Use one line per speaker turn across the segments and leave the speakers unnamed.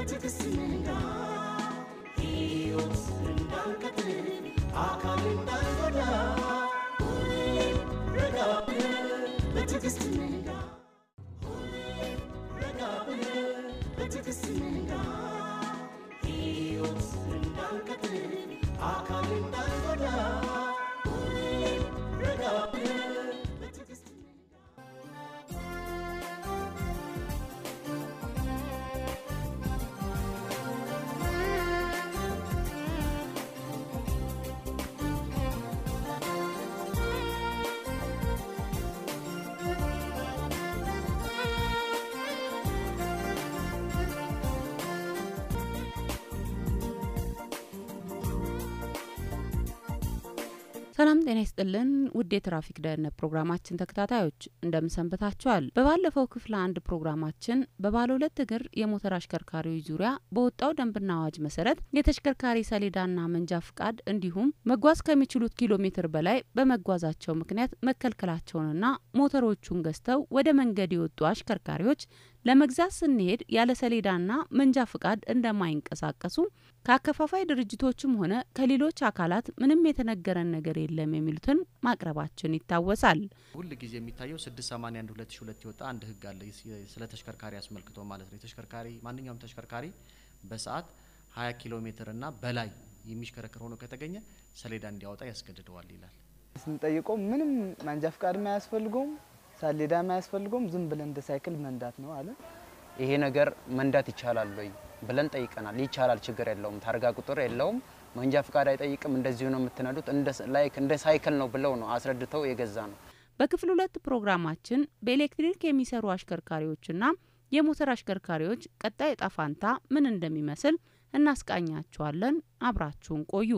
በትዕግስት ንጋ ሕይወት እንዳንቀጥል አካል እንዳንጎዳ ሁሌም ረጋ ብለን በትዕግስት ንጋ ሁሌም ረጋ ብለን በትዕግስት ንጋ ሕይወት እንዳንቀጥል አካል እንዳንጎዳ ሁሌም ረጋ ብለን በትዕግስት ንጋ
ሰላም ጤና ይስጥልን ውድ የትራፊክ ደህንነት ፕሮግራማችን ተከታታዮች እንደምን ሰንብታችኋል? በባለፈው ክፍል አንድ ፕሮግራማችን በባለ ሁለት እግር የሞተር አሽከርካሪዎች ዙሪያ በወጣው ደንብና አዋጅ መሰረት የተሽከርካሪ ሰሌዳና መንጃ ፍቃድ እንዲሁም መጓዝ ከሚችሉት ኪሎ ሜትር በላይ በመጓዛቸው ምክንያት መከልከላቸውንና ሞተሮቹን ገዝተው ወደ መንገድ የወጡ አሽከርካሪዎች ለመግዛት ስንሄድ ያለ ሰሌዳና መንጃ ፍቃድ እንደማይንቀሳቀሱ ከአከፋፋይ ድርጅቶችም ሆነ ከሌሎች አካላት ምንም የተነገረን ነገር የለም የሚሉትን ማቅረባችን ይታወሳል።
ሁል ጊዜ የሚታየው ስድስት ሰማኒያ አንድ ሁለት ሺ ሁለት የወጣ አንድ ህግ አለ የ- ስለ ተሽከርካሪ አስመልክቶ ማለት ነው። የተሽከርካሪ ማንኛውም ተሽከርካሪ በሰዓት ሀያ ኪሎ ሜትር እና በላይ የሚሽከረከር ሆኖ ከተገኘ ሰሌዳ እንዲያወጣ ያስገድደዋል ይላል።
ስንጠይቀው ምንም መንጃ ፍቃድ አያስፈልገውም፣ ሰሌዳ አያስፈልገውም፣ ዝም ብለን እንደ ሳይክል መንዳት ነው አለ።
ይሄ ነገር መንዳት ይቻላል ወይ ብለን ጠይቀናል። ይቻላል፣ ችግር የለውም፣ ታርጋ ቁጥር የለውም፣ መንጃ ፍቃድ አይጠይቅም፣ እንደዚሁ ነው የምትነዱት፣ እንደ ስ- ላይክ እንደ ሳይክል ነው ብለው ነው አስረድተው የገዛ ነው።
በክፍል ሁለት ፕሮግራማችን በኤሌክትሪክ የሚሰሩ አሽከርካሪዎችና የሞተር አሽከርካሪዎች ቀጣይ እጣ ፋንታ ምን እንደሚመስል እናስቃኛችኋለን። አብራችሁን ቆዩ።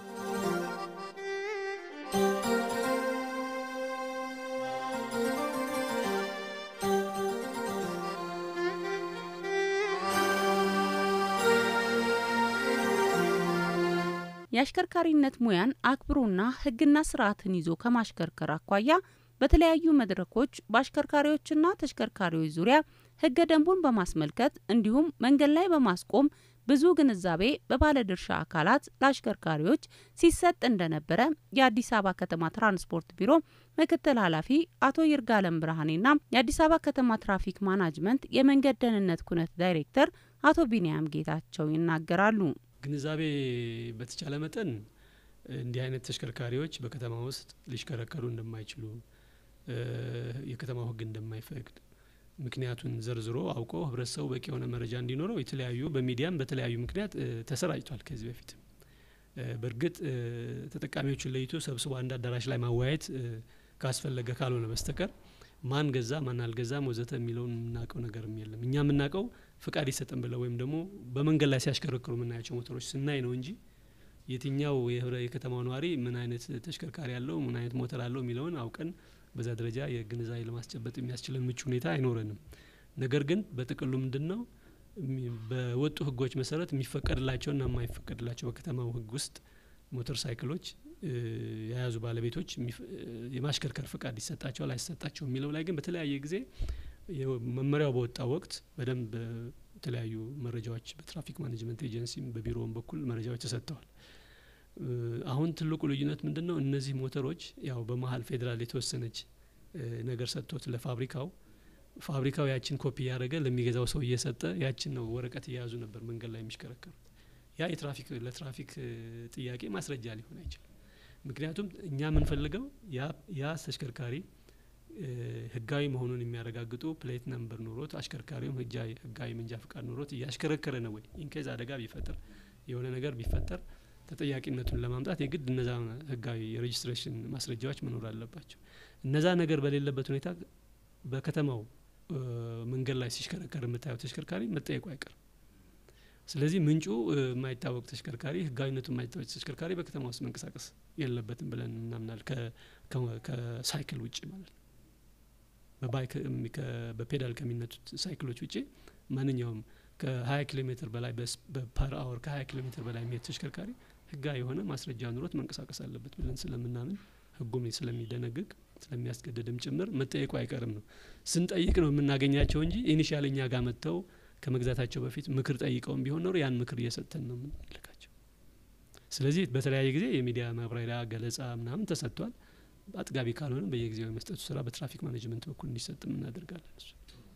የአሽከርካሪነት ሙያን አክብሮና ሕግና ስርዓትን ይዞ ከማሽከርከር አኳያ በተለያዩ መድረኮች በአሽከርካሪዎችና ተሽከርካሪዎች ዙሪያ ሕገ ደንቡን በማስመልከት እንዲሁም መንገድ ላይ በማስቆም ብዙ ግንዛቤ በባለድርሻ አካላት ለአሽከርካሪዎች ሲሰጥ እንደነበረ የአዲስ አበባ ከተማ ትራንስፖርት ቢሮ ምክትል ኃላፊ አቶ ይርጋለም ብርሃኔና የአዲስ አበባ ከተማ ትራፊክ ማናጅመንት የመንገድ ደህንነት ኩነት ዳይሬክተር አቶ ቢንያም ጌታቸው ይናገራሉ።
ግንዛቤ በተቻለ መጠን እንዲህ አይነት ተሽከርካሪዎች በከተማ ውስጥ ሊሽከረከሩ እንደማይችሉ እ የከተማው ሕግ እንደማይፈቅድ ምክንያቱን ዘርዝሮ አውቆ ህብረተሰቡ በቂ የሆነ መረጃ እንዲኖረው የተለያዩ በሚዲያም በተለያዩ ምክንያት እ ተሰራጭቷል። ከዚህ በፊትም እ በእርግጥ እ ተጠቃሚዎችን ለይቶ ሰብስቦ አንድ አዳራሽ ላይ ማወያየት እ ካስፈለገ ካልሆነ በስተቀር ማን ገዛ ማን አልገዛም ወዘተ የሚለውን የምናውቀው ነገርም የለም። እኛ የምናውቀው ፍቃድ ይሰጠን ብለው ወይም ደግሞ በመንገድ ላይ ሲያሽከረክሩ የምናያቸው ሞተሮች ስናይ ነው እንጂ የትኛው የህብረ የከተማው ነዋሪ ምን አይነት ተሽከርካሪ አለው ምን አይነት ሞተር አለው የሚለውን አውቀን በዛ ደረጃ የግንዛቤ ለማስጨበጥ የሚያስችለን ምቹ ሁኔታ አይኖረንም። ነገር ግን በጥቅሉ ምንድን ነው እሚ- በወጡ ህጎች መሰረት የሚፈቀድላቸውና የማይፈቀድላቸው በከተማው ህግ ውስጥ ሞተር ሳይክሎች እ የያዙ ባለቤቶች የሚፍ- እ የማሽከርከር ፍቃድ ይሰጣቸዋል አይሰጣቸው የሚለው ላይ ግን በተለያየ ጊዜ የው- መመሪያው በወጣ ወቅት በደንብ እ የተለያዩ መረጃዎች በትራፊክ ማኔጅመንት ኤጀንሲም በቢሮውም በኩል መረጃዎች ተሰጥተዋል። እ አሁን ትልቁ ልዩነት ምንድን ነው? እነዚህ ሞተሮች ያው በመሀል ፌዴራል የተወሰነች እ ነገር ሰጥቶት ለፋብሪካው ፋብሪካው ያችን ኮፒ እያደረገ ለሚገዛው ሰው እየሰጠ ያችን ነው ወረቀት እየያዙ ነበር መንገድ ላይ የሚሽከረከሩት። ያ የትራፊክ ለትራፊክ እ ጥያቄ ማስረጃ ሊሆን አይችልም። ምክንያቱም እኛ የምንፈልገው ያ ያ ተሽከርካሪ እ ህጋዊ መሆኑን የሚያረጋግጡ ፕሌት ነምበር ኖሮት አሽከርካሪውም ህጃዊ ህጋዊ መንጃ ፍቃድ ኖሮት እያሽከረከረ ነው ወይ ኢንኬዝ አደጋ ቢፈጠር የሆነ ነገር ቢፈጠር ተጠያቂነቱን ለማምጣት የግድ እነዛ ህጋዊ የሬጅስትሬሽን ማስረጃዎች መኖር አለባቸው። እነዛ ነገር በሌለበት ሁኔታ በከተማው እ መንገድ ላይ ሲሽከረከር የምታየው ተሽከርካሪ መጠየቁ አይቀርም። ስለዚህ ምንጩ እ የማይታወቅ ተሽከርካሪ ህጋዊነቱ የማይታወቅ ተሽከርካሪ በከተማ ውስጥ መንቀሳቀስ የለበትም ብለን እናምናል። ከ- ከ- ከሳይክል ውጭ ማለት ነው። በባይክ እም- ከ- በፔዳል ከሚነቱት ሳይክሎች ውጭ ማንኛውም ከ20 ኪሎ ሜትር በላይ በፐር አወር ከ20 ኪሎ ሜትር በላይ የሚሄድ ተሽከርካሪ ህጋዊ የሆነ ማስረጃ ኑሮት መንቀሳቀስ አለበት ብለን ስለምናምን ህጉም ስለሚደነግግ ስለሚያስገድድም ጭምር መጠየቁ አይቀርም ነው። ስንጠይቅ ነው የምናገኛቸው እንጂ ኢኒሻል እኛ ጋር መጥተው ከመግዛታቸው በፊት ምክር ጠይቀውም ቢሆን ኖሮ ያን ምክር እየሰጠን ነው የምንልካቸው። ስለዚህ በተለያየ ጊዜ የሚዲያ ማብራሪያ ገለጻ ምናምን ተሰጥቷል። አጥጋቢ ካልሆነ በየጊዜው የመስጠቱ ስራ በትራፊክ ማኔጅመንት በኩል እንዲሰጥም እናደርጋለን። እሱ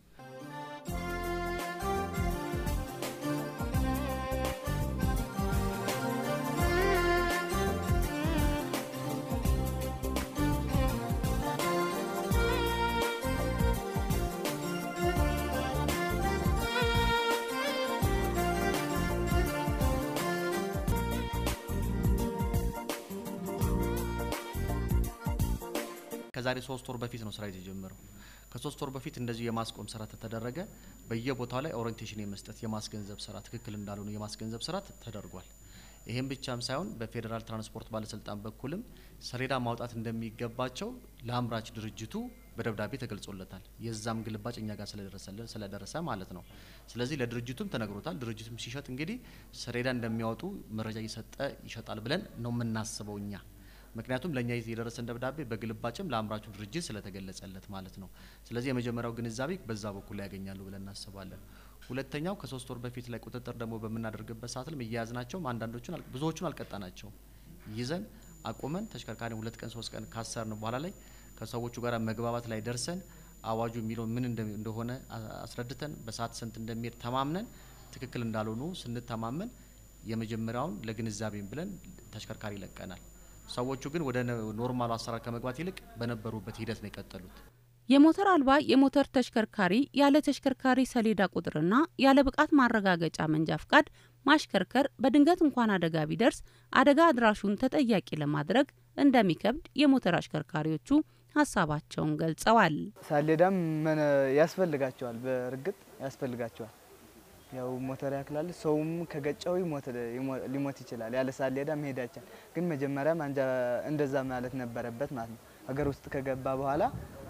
ከዛሬ ሶስት ወር በፊት ነው ስራ የተጀመረው። ከሶስት ወር በፊት እንደዚሁ የማስቆም ስራ ተደረገ። በየቦታው ላይ ኦሪንቴሽን የመስጠት የማስገንዘብ ስራ ትክክል እንዳልሆኑ የማስገንዘብ ስራ ተደርጓል። ይህም ብቻም ሳይሆን በፌዴራል ትራንስፖርት ባለስልጣን በኩልም ሰሌዳ ማውጣት እንደሚገባቸው ለአምራች ድርጅቱ በደብዳቤ ተገልጾለታል። የዛም ግልባጭ እኛ ጋር ስለደረሰልን ስለደረሰ ማለት ነው። ስለዚህ ለድርጅቱም ተነግሮታል። ድርጅቱም ሲሸጥ እንግዲህ ሰሌዳ እንደሚያወጡ መረጃ እየሰጠ ይሸጣል ብለን ነው የምናስበው እኛ ምክንያቱም ለእኛ የደረሰን ደብዳቤ በግልባጭም ለአምራቹ ድርጅት ስለተገለጸለት ማለት ነው። ስለዚህ የመጀመሪያው ግንዛቤ በዛ በኩል ላይ ያገኛሉ ብለን እናስባለን። ሁለተኛው ከሶስት ወር በፊት ላይ ቁጥጥር ደግሞ በምናደርግበት ሰዓት ላይም እያያዝናቸውም አንዳንዶቹን አል- ብዙዎቹን አልቀጣናቸውም። ይዘን አቁመን ተሽከርካሪ ሁለት ቀን ሶስት ቀን ካሰርን በኋላ ላይ ከሰዎቹ ጋር መግባባት ላይ ደርሰን አዋጁ የሚለው ምን እንደ- እንደሆነ አ- አስረድተን በሰዓት ስንት እንደሚሄድ ተማምነን ትክክል እንዳልሆኑ ስንተማመን የመጀመሪያውን ለግንዛቤም ብለን ተሽከርካሪ ይለቀናል። ሰዎቹ ግን ወደ ነ- ኖርማሉ አሰራር ከመግባት ይልቅ በነበሩበት ሂደት ነው የቀጠሉት።
የሞተር አልባ የሞተር ተሽከርካሪ ያለ ተሽከርካሪ ሰሌዳ ቁጥርና ያለ ብቃት ማረጋገጫ መንጃ ፍቃድ ማሽከርከር በድንገት እንኳን አደጋ ቢደርስ አደጋ አድራሹን ተጠያቂ ለማድረግ እንደሚከብድ የሞተር አሽከርካሪዎቹ ሀሳባቸውን ገልጸዋል።
ሳሌዳም መነ ያስፈልጋቸዋል፣ በእርግጥ ያስፈልጋቸዋል። ያው ሞተር ያክላል፣ ሰውም ከገጨው ይሞት ይሞ- ሊሞት ይችላል። ያለ ሳሌዳ መሄድ አይቻል። ግን መጀመሪያ ማንጃ እንደዛ ማለት ነበረበት ማለት ነው። ሀገር ውስጥ ከገባ በኋላ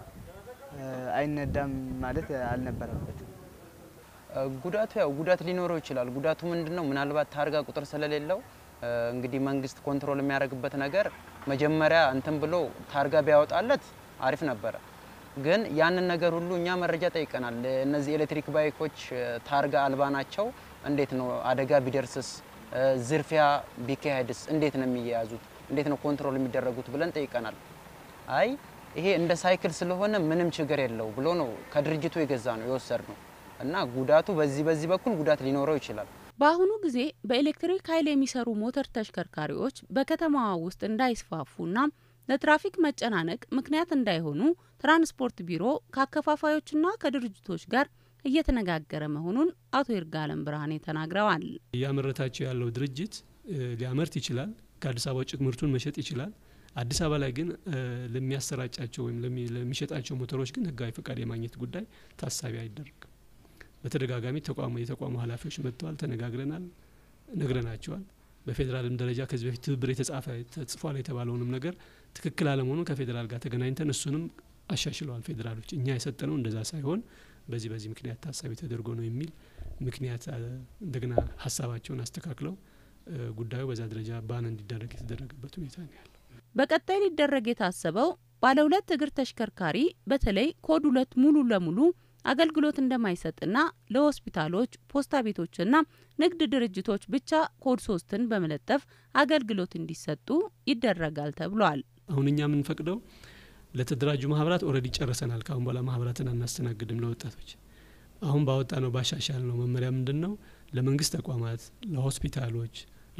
እ፣ አይነዳም ማለት አልነበረበትም።
እ፣ ጉዳቱ ያው ጉዳት ሊኖረው ይችላል። ጉዳቱ ምንድን ነው? ምናልባት ታርጋ ቁጥር ስለሌለው እ፣ እንግዲህ መንግስት ኮንትሮል የሚያደርግበት ነገር መጀመሪያ እንትን ብሎ ታርጋ ቢያወጣለት አሪፍ ነበረ። ግን ያንን ነገር ሁሉ እኛ መረጃ ጠይቀናል። እነዚህ ኤሌክትሪክ ባይኮች እ፣ ታርጋ አልባ ናቸው። እንዴት ነው አደጋ ቢደርስስ፣ እ፣ ዝርፊያ ቢካሄድስ እንዴት ነው የሚያያዙት? እንዴት ነው ኮንትሮል የሚደረጉት ብለን ጠይቀናል። አይ ይሄ እንደ ሳይክል ስለሆነ ምንም ችግር የለው ብሎ ነው ከድርጅቱ የገዛ ነው የወሰድ ነው እና ጉዳቱ በዚህ በዚህ በኩል ጉዳት ሊኖረው ይችላል።
በአሁኑ ጊዜ በኤሌክትሪክ ኃይል የሚሰሩ ሞተር ተሽከርካሪዎች በከተማዋ ውስጥ እንዳይስፋፉና ለትራፊክ መጨናነቅ ምክንያት እንዳይሆኑ ትራንስፖርት ቢሮ ከአከፋፋዮችና ከድርጅቶች ጋር እየተነጋገረ መሆኑን አቶ ይርጋለም ብርሃኔ ተናግረዋል።
እያመረታቸው ያለው ድርጅት እ፣ ሊያመርት ይችላል። ከአዲስ አበባ ውጭ ምርቱን መሸጥ ይችላል። አዲስ አበባ ላይ ግን እ፣ ለሚያሰራጫቸው ወይም ለሚ- ለሚሸጣቸው ሞተሮች ግን ህጋዊ ፈቃድ የማግኘት ጉዳይ ታሳቢ አይደረግም። በተደጋጋሚ ተቋሙ የተቋሙ ኃላፊዎች መጥተዋል፣ ተነጋግረናል፣ ነግረናቸዋል። በፌዴራልም ደረጃ ከዚህ በፊት ትብብር የተጻፈ ተጽፏል የተባለውንም ነገር ትክክል አለመሆኑ ከፌዴራል ጋር ተገናኝተን እሱንም አሻሽለዋል ፌዴራሎች። እኛ የሰጠነው እንደዛ ሳይሆን በዚህ በዚህ ምክንያት ታሳቢ ተደርጎ ነው የሚል ምክንያት አ፣ እንደገና ሀሳባቸውን አስተካክለው እ፣ ጉዳዩ በዛ ደረጃ ባን እንዲደረግ የተደረገበት ሁኔታ ነው ያለው።
በቀጣይ ሊደረግ የታሰበው ባለ ሁለት እግር ተሽከርካሪ በተለይ ኮድ ሁለት ሙሉ ለሙሉ አገልግሎት እንደማይሰጥና ለሆስፒታሎች፣ ፖስታ ቤቶችና ንግድ ድርጅቶች ብቻ ኮድ ሶስትን በመለጠፍ አገልግሎት እንዲሰጡ ይደረጋል ተብሏል።
አሁን እኛ የምንፈቅደው ለተደራጁ ማህበራት ኦልሬዲ ጨርሰናል። ከአሁን በኋላ ማህበራትን አናስተናግድም ለወጣቶች። አሁን ባወጣ ነው ባሻሻል ነው መመሪያ ምንድን ነው ለመንግስት ተቋማት፣ ለሆስፒታሎች፣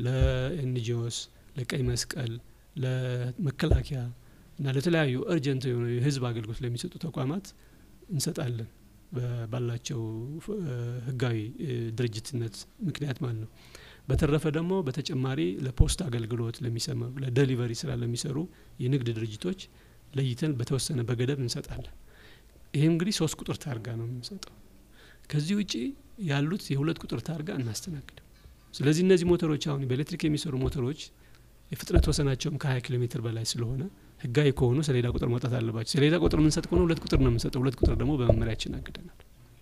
ለኤንጂኦስ፣ ለቀይ መስቀል፣ ለመከላከያ እና ለተለያዩ እርጀንት የሆኑ የህዝብ አገልግሎት ለሚሰጡ ተቋማት እንሰጣለን በ- ባላቸው ፍ- እ፣ ህጋዊ እ፣ ድርጅትነት ምክንያት ማለት ነው። በተረፈ ደግሞ በተጨማሪ ለፖስት አገልግሎት ለሚሰማ ለደሊቨሪ ስራ ለሚሰሩ የንግድ ድርጅቶች ለይተን በተወሰነ በገደብ እንሰጣለን። ይህም እንግዲህ ሶስት ቁጥር ታርጋ ነው የምንሰጠው። ከዚህ ውጪ ያሉት የሁለት ቁጥር ታርጋ እናስተናግድም። ስለዚህ እነዚህ ሞተሮች አሁን በኤሌክትሪክ የሚሰሩ ሞተሮች የፍጥነት ወሰናቸውም ከ20 ኪሎ ሜትር በላይ ስለሆነ ህጋዊ ከሆኑ ሰሌዳ ቁጥር መውጣት አለባቸው። ሰሌዳ ቁጥር የምንሰጥ ከሆነ ሁለት ቁጥር ነው የምንሰጠው። ሁለት ቁጥር ደግሞ በመመሪያችን አግደናል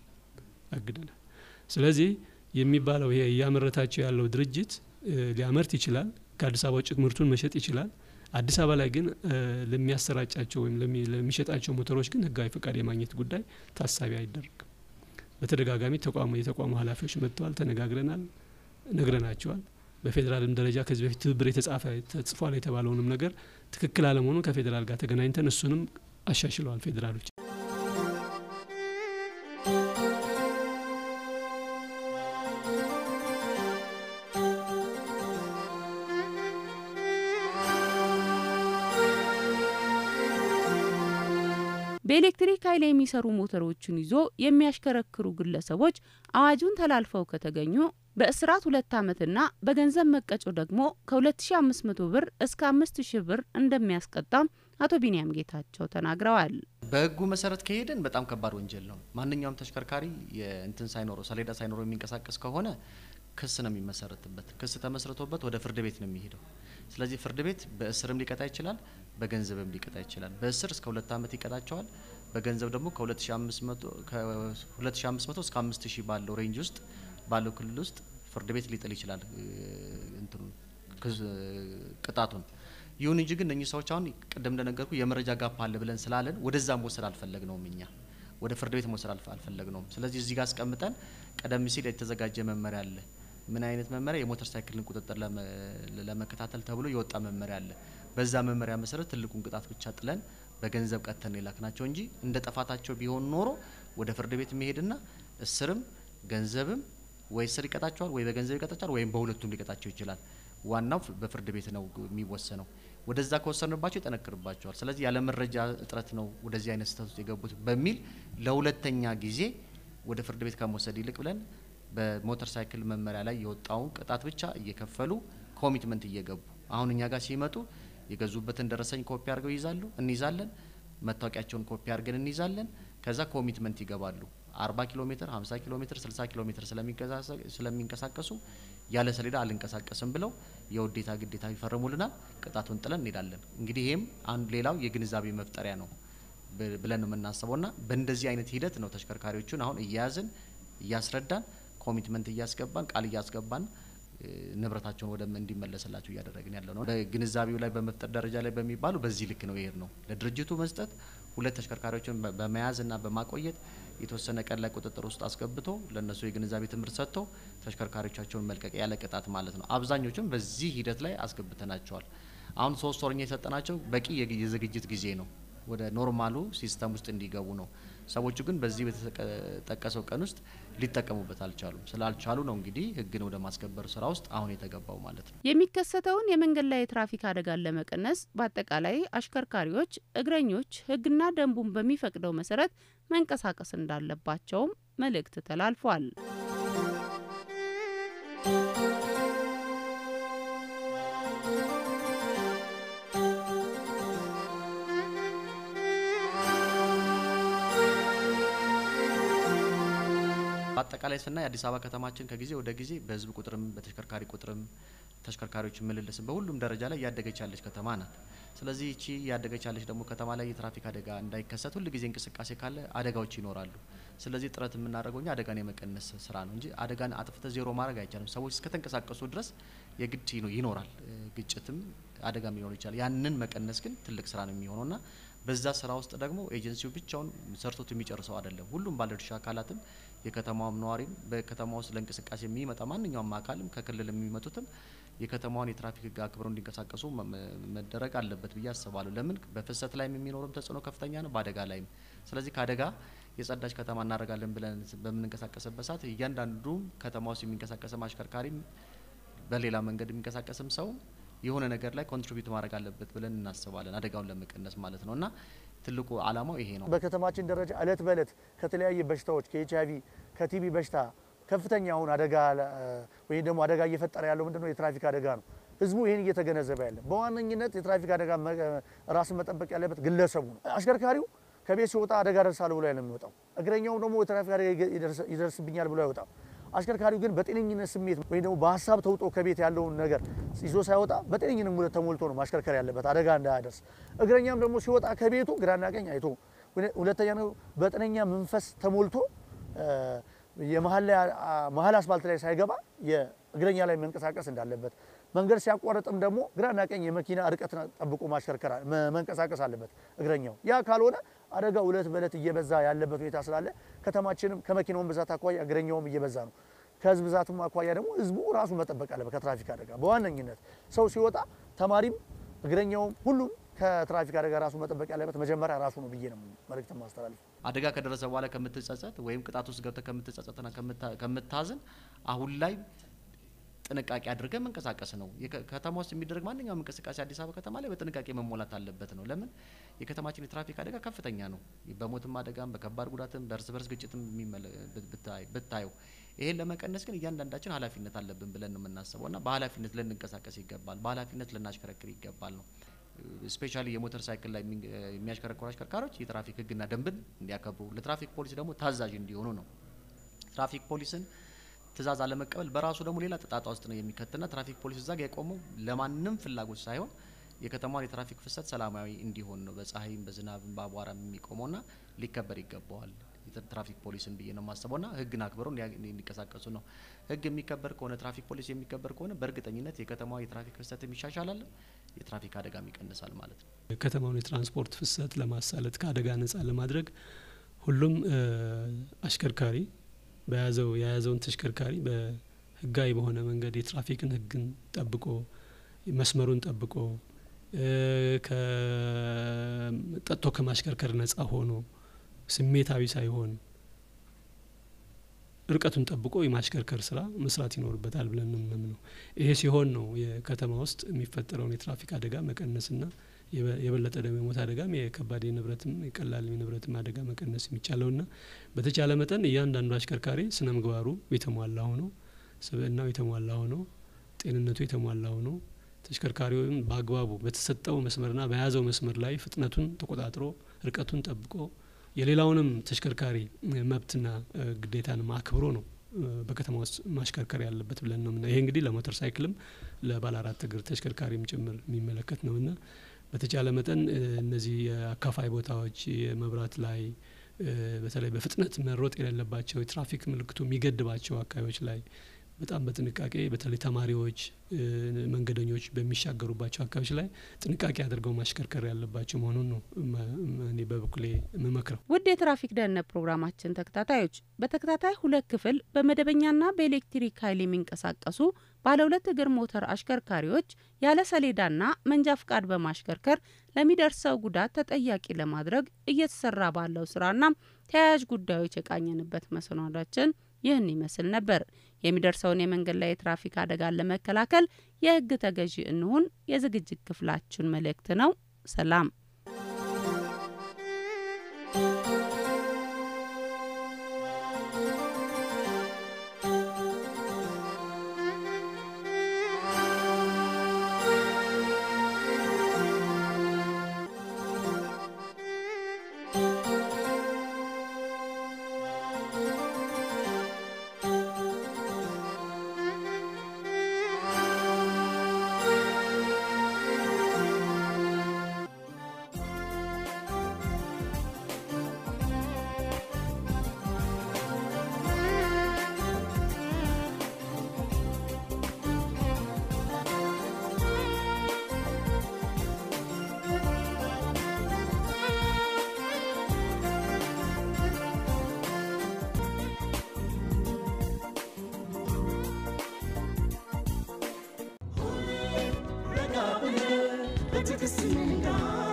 አግደናል። ስለዚህ የሚባለው ይሄ እያመረታቸው ያለው ድርጅት እ፣ ሊያመርት ይችላል። ከአዲስ አበባ ውጭ ምርቱን መሸጥ ይችላል። አዲስ አበባ ላይ ግን እ፣ ለሚያሰራጫቸው ወይም ለሚ- ለሚሸጣቸው ሞተሮች ግን ህጋዊ ፈቃድ የማግኘት ጉዳይ ታሳቢ አይደረግም። በተደጋጋሚ ተቋሙ የተቋሙ ኃላፊዎች መጥተዋል፣ ተነጋግረናል፣ ነግረናቸዋል። በፌዴራልም ደረጃ ከዚህ በፊት ትብብር የተጻፈ ተጽፏል የተባለውንም ነገር ትክክል አለመሆኑን ከፌዴራል ጋር ተገናኝተን እሱንም አሻሽለዋል ፌዴራሎች።
በኤሌክትሪክ ኃይል የሚሰሩ ሞተሮችን ይዞ የሚያሽከረክሩ ግለሰቦች አዋጁን ተላልፈው ከተገኙ በእስራት ሁለት ዓመትና በገንዘብ መቀጮ ደግሞ ከ2500 ብር እስከ 5000 ብር እንደሚያስቀጣም አቶ ቢንያም ጌታቸው ተናግረዋል።
በህጉ መሰረት ከሄድን በጣም ከባድ ወንጀል ነው። ማንኛውም ተሽከርካሪ የእንትን ሳይኖረው ሰሌዳ ሳይኖረው የሚንቀሳቀስ ከሆነ ክስ ነው የሚመሰረትበት። ክስ ተመስርቶበት ወደ ፍርድ ቤት ነው የሚሄደው። ስለዚህ ፍርድ ቤት በእስርም ሊቀጣ ይችላል፣ በገንዘብም ሊቀጣ ይችላል። በእስር እስከ ሁለት ዓመት ይቀጣቸዋል። በገንዘብ ደግሞ ከ2500 እስከ 5000 ባለው ሬንጅ ውስጥ ባለው ክልል ውስጥ ፍርድ ቤት ሊጥል ይችላል እንትኑ ቅጣቱን። ይሁን እንጂ ግን እነኚህ ሰዎች አሁን ቅድም እንደነገርኩ የመረጃ ጋፕ አለ ብለን ስላለን ወደዛ መውሰድ አልፈለግነውም እኛ ወደ ፍርድ ቤት መውሰድ አልፈለግነውም። ስለዚህ እዚህ ጋር አስቀምጠን ቀደም ሲል የተዘጋጀ መመሪያ አለ። ምን አይነት መመሪያ? የሞተር ሳይክልን ቁጥጥር ለመከታተል ተብሎ የወጣ መመሪያ አለ። በዛ መመሪያ መሰረት ትልቁን ቅጣት ብቻ ጥለን በገንዘብ ቀጥተን የላክ ናቸው እንጂ እንደ ጥፋታቸው ቢሆን ኖሮ ወደ ፍርድ ቤት መሄድና እስርም ገንዘብም ወይ እስር ይቀጣቸዋል፣ ወይ በገንዘብ ይቀጣቸዋል፣ ወይም በሁለቱም ሊቀጣቸው ይችላል። ዋናው በፍርድ ቤት ነው የሚወሰነው። ወደዛ ከወሰንባቸው ይጠነክርባቸዋል። ስለዚህ ያለ መረጃ እጥረት ነው ወደዚህ አይነት ስህተት ውስጥ የገቡት በሚል ለሁለተኛ ጊዜ ወደ ፍርድ ቤት ከመውሰድ ይልቅ ብለን በሞተር ሳይክል መመሪያ ላይ የወጣውን ቅጣት ብቻ እየከፈሉ ኮሚትመንት እየገቡ አሁን እኛ ጋር ሲመጡ የገዙበትን ደረሰኝ ኮፒ አድርገው ይይዛሉ፣ እንይዛለን። መታወቂያቸውን ኮፒ አድርገን እንይዛለን። ከዛ ኮሚትመንት ይገባሉ። አርባ ኪሎ ሜትር፣ ሀምሳ ኪሎ ሜትር፣ ስልሳ ኪሎ ሜትር ስለሚንቀሳቀሱ ያለ ሰሌዳ አልንቀሳቀስም ብለው የውዴታ ግዴታ ይፈርሙልናል። ቅጣቱን ጥለን እንሄዳለን። እንግዲህ ይሄም አንዱ ሌላው የግንዛቤ መፍጠሪያ ነው ብለን ነው የምናስበው ና በእንደዚህ አይነት ሂደት ነው ተሽከርካሪዎቹን አሁን እየያዝን እያስረዳን ኮሚትመንት እያስገባን ቃል እያስገባን ንብረታቸውን ወደ እንዲመለስላቸው እያደረግን ያለ ነው። በግንዛቤው ላይ በመፍጠር ደረጃ ላይ በሚባሉ በዚህ ልክ ነው ይሄድ ነው ለድርጅቱ መስጠት ሁለት ተሽከርካሪዎችን በመያዝ ና በማቆየት የተወሰነ ቀን ላይ ቁጥጥር ውስጥ አስገብቶ ለእነሱ የግንዛቤ ትምህርት ሰጥቶ ተሽከርካሪዎቻቸውን መልቀቅ ያለ ቅጣት ማለት ነው። አብዛኞቹም በዚህ ሂደት ላይ አስገብተናቸዋል። አሁን ሶስት ወርኛ የሰጠናቸው በቂ የዝግጅት ጊዜ ነው ወደ ኖርማሉ ሲስተም ውስጥ እንዲገቡ ነው። ሰዎቹ ግን በዚህ በተጠቀሰው ቀን ውስጥ ሊጠቀሙበት አልቻሉም። ስላልቻሉ ነው እንግዲህ ሕግን ወደ ማስከበር ስራ ውስጥ አሁን የተገባው ማለት ነው።
የሚከሰተውን የመንገድ ላይ የትራፊክ አደጋን ለመቀነስ በአጠቃላይ አሽከርካሪዎች፣ እግረኞች ሕግና ደንቡን በሚፈቅደው መሰረት መንቀሳቀስ እንዳለባቸውም መልእክት ተላልፏል።
በአጠቃላይ ስናይ አዲስ አበባ ከተማችን ከጊዜ ወደ ጊዜ በህዝብ ቁጥርም በተሽከርካሪ ቁጥርም ተሽከርካሪዎች ምልልስም በሁሉም ደረጃ ላይ እያደገች ያለች ከተማ ናት። ስለዚህ ይቺ እያደገች ያለች ደግሞ ከተማ ላይ የትራፊክ አደጋ እንዳይከሰት ሁል ጊዜ እንቅስቃሴ ካለ አደጋዎች ይኖራሉ። ስለዚህ ጥረት የምናደርገው እኛ አደጋን የመቀነስ ስራ ነው እንጂ አደጋን አጥፍተ ዜሮ ማድረግ አይቻልም። ሰዎች እስከተንቀሳቀሱ ድረስ የግድ ይኖራል፣ ግጭትም አደጋም ሊኖር ይችላል። ያንን መቀነስ ግን ትልቅ ስራ ነው የሚሆነውና በዛ ስራ ውስጥ ደግሞ ኤጀንሲው ብቻውን ሰርቶት የሚጨርሰው አይደለም። ሁሉም ባለድርሻ አካላትም የከተማውም ነዋሪም በከተማ ውስጥ ለእንቅስቃሴ የሚመጣ ማንኛውም አካልም ከክልል የሚመጡትም የከተማዋን የትራፊክ ሕግ አክብረው እንዲንቀሳቀሱ መደረግ አለበት ብዬ አስባለሁ። ለምን በፍሰት ላይም የሚኖረም ተጽዕኖ ከፍተኛ ነው፣ በአደጋ ላይም። ስለዚህ ከአደጋ የጸዳች ከተማ እናደርጋለን ብለን በምንንቀሳቀስበት ሰዓት እያንዳንዱ ከተማ ውስጥ የሚንቀሳቀስም አሽከርካሪም በሌላ መንገድ የሚንቀሳቀስም ሰው የሆነ ነገር ላይ ኮንትሪቢዩት ማድረግ አለበት ብለን እናስባለን፣ አደጋውን ለመቀነስ ማለት ነው እና ትልቁ ዓላማው ይሄ ነው።
በከተማችን ደረጃ እለት በእለት ከተለያየ በሽታዎች ከኤች አይቪ ከቲቢ በሽታ ከፍተኛ አሁን አደጋ ወይም ደግሞ አደጋ እየፈጠረ ያለው ምንድነው? የትራፊክ አደጋ ነው። ህዝቡ ይህን እየተገነዘበ ያለ በዋነኝነት የትራፊክ አደጋ ራስን መጠበቅ ያለበት ግለሰቡ ነው። አሽከርካሪው ከቤት ሲወጣ አደጋ ደርሳለሁ ብሎ ነው የሚወጣው። እግረኛው ደግሞ የትራፊክ አደጋ ይደርስብኛል ብሎ አይወጣም። አሽከርካሪው ግን በጤነኝነት ስሜት ወይም ደግሞ በሀሳብ ተውጦ ከቤት ያለውን ነገር ይዞ ሳይወጣ በጤነኝነት ተሞልቶ ነው ማሽከርከር ያለበት አደጋ እንዳያደርስ። እግረኛም ደግሞ ሲወጣ ከቤቱ ግራና ቀኝ አይቶ፣ ሁለተኛ ነው በጤነኛ መንፈስ ተሞልቶ የመሀል አስፋልት ላይ ሳይገባ የእግረኛ ላይ መንቀሳቀስ እንዳለበት መንገድ ሲያቋርጥም ደግሞ ግራና ቀኝ የመኪና ርቀት ጠብቆ ማሽከርከር መ- መንቀሳቀስ አለበት እግረኛው። ያ ካልሆነ አደጋው እለት በእለት እየበዛ ያለበት ሁኔታ ስላለ ከተማችንም ከመኪናውን ብዛት አኳያ እግረኛውም እየበዛ ነው። ከህዝብ ብዛቱም አኳያ ደግሞ ህዝቡ ራሱ መጠበቅ አለበት ከትራፊክ አደጋ በዋነኝነት ሰው ሲወጣ ተማሪም እግረኛውም ሁሉም ከትራፊክ አደጋ ራሱ መጠበቅ ያለበት መጀመሪያ ራሱ ነው ብዬ ነው መልእክት ማስተላለፍ።
አደጋ ከደረሰ በኋላ ከምትጸጸት ወይም ቅጣት ውስጥ ገብተህ ከምትጸጸትና ከምታ- ከምታዝን አሁን ላይ ጥንቃቄ አድርገህ መንቀሳቀስ ነው። የከ- ከተማ ውስጥ የሚደረግ ማንኛውም እንቅስቃሴ አዲስ አበባ ከተማ ላይ በጥንቃቄ መሞላት አለበት ነው። ለምን የከተማችን የትራፊክ አደጋ ከፍተኛ ነው። በሞትም አደጋም በከባድ ጉዳትም በእርስ በርስ ግጭትም የሚመለ- ብታይ- ብታየው ይሄን ለመቀነስ ግን እያንዳንዳችን ኃላፊነት አለብን ብለን ነው የምናስበው እና በኃላፊነት ልንንቀሳቀስ ይገባል። በኃላፊነት ልናሽከረክር ይገባል ነው ስፔሻሊ የሞተር ሳይክል ላይ የሚንግ- የሚያሽከረክሩ አሽከርካሪዎች የትራፊክ ሕግና ደንብን እንዲያከብሩ ለትራፊክ ፖሊስ ደግሞ ታዛዥ እንዲሆኑ ነው። ትራፊክ ፖሊስን ትእዛዝ አለመቀበል በራሱ ደግሞ ሌላ ጣጣ ውስጥ ነው የሚከትና ትራፊክ ፖሊስ እዛ ጋ የቆመው ለማንም ፍላጎት ሳይሆን የከተማዋን የትራፊክ ፍሰት ሰላማዊ እንዲሆን ነው። በፀሐይም በዝናብም በአቧራም የሚቆመውና ሊከበር ይገባዋል የትራ- ትራፊክ ፖሊስን ብዬ ነው የማስበውና ህግን አክብረው እንዲያ- እንዲንቀሳቀሱ ነው። ህግ የሚከበር ከሆነ ትራፊክ ፖሊስ የሚከበር ከሆነ በእርግጠኝነት የከተማዋ የትራፊክ ፍሰትም ይሻሻላል፣ የትራፊክ አደጋም ይቀንሳል ማለት ነው።
ከተማውን የትራንስፖርት ፍሰት ለማሳለጥ ከአደጋ ነጻ ለማድረግ ሁሉም እ፣ አሽከርካሪ በያዘው የያዘውን ተሽከርካሪ በህጋዊ በሆነ መንገድ የትራፊክን ህግን ጠብቆ መስመሩን ጠብቆ እ፣ ከ- ጠጥቶ ከማሽከርከር ነጻ ሆኖ ስሜታዊ ሳይሆን ርቀቱን ጠብቆ የማሽከርከር ስራ መስራት ይኖርበታል ብለን ነው የምናምነው። ይሄ ሲሆን ነው የከተማ ውስጥ የሚፈጠረውን የትራፊክ አደጋ መቀነስና የበ- የበለጠ ደግሞ የሞት አደጋም የከባድ የንብረትም የቀላል የንብረትም አደጋ መቀነስ የሚቻለውና በተቻለ መጠን እያንዳንዱ አሽከርካሪ ስነ ምግባሩ የተሟላ ሆኖ ስብዕናው የተሟላ ሆኖ ጤንነቱ የተሟላ ሆኖ ተሽከርካሪውን በአግባቡ በተሰጠው መስመርና በያዘው መስመር ላይ ፍጥነቱን ተቆጣጥሮ ርቀቱን ጠብቆ የሌላውንም ተሽከርካሪ እ፣ መብትና እ፣ ግዴታንም አክብሮ ነው እ፣ በከተማ ውስጥ ማሽከርከር ያለበት ብለን ነው ምና ይሄ እንግዲህ ለሞተር ሳይክልም ለባለ አራት እግር ተሽከርካሪም ጭምር የሚመለከት ነውና በተቻለ መጠን እ፣ እነዚህ የአካፋይ ቦታዎች የመብራት ላይ እ፣ በተለይ በፍጥነት መሮጥ የሌለባቸው የትራፊክ ምልክቱ የሚገድባቸው አካባቢዎች ላይ በጣም በጥንቃቄ በተለይ ተማሪዎች እ፣ መንገደኞች በሚሻገሩባቸው አካባቢዎች ላይ ጥንቃቄ አድርገው ማሽከርከር ያለባቸው መሆኑን ነው እመ- እመ- እኔ በበኩሌ የምመክረው።
ውድ የትራፊክ ደህንነት ፕሮግራማችን ተከታታዮች በተከታታይ ሁለት ክፍል በመደበኛና በኤሌክትሪክ ኃይል የሚንቀሳቀሱ ባለ ሁለት እግር ሞተር አሽከርካሪዎች ያለ ሰሌዳና መንጃ ፍቃድ በማሽከርከር ለሚደርሰው ጉዳት ተጠያቂ ለማድረግ እየተሰራ ባለው ስራና ተያያዥ ጉዳዮች የቃኘንበት መሰናዷችን ይህን ይመስል ነበር። የሚደርሰውን የመንገድ ላይ የትራፊክ አደጋን ለመከላከል የሕግ ተገዢ እንሁን የዝግጅት ክፍላችን መልእክት ነው። ሰላም።
ረጋ ብለህ በትዕግስት ንጋ